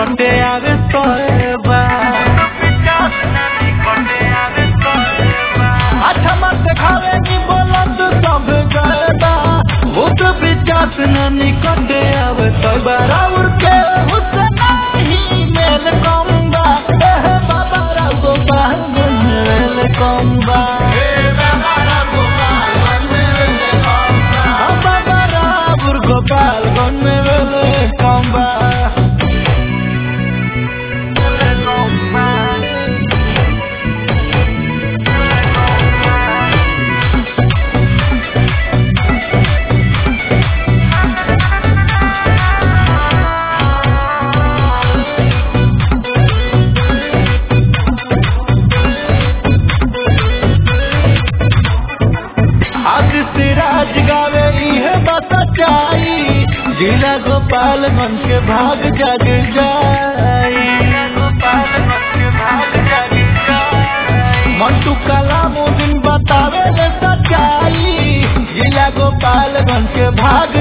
निकटे आवे तोएबा अच्छा मत खावे नी बोलत सब गएबा भूत पिचास न निकटे आवे तोएबा राउर के हुसन ही मेल कम्बा एह बाबा राव गोपाल मेल कम्बा बाबा राव गोपाल गन मेल कम्बा आग से राज गावे इहे बात सच्चाई जिला गोपालगंज के भाग जग जाई मंटू कलाम दिन बतावे ले सच्चाई जिला गोपालगंज के भाग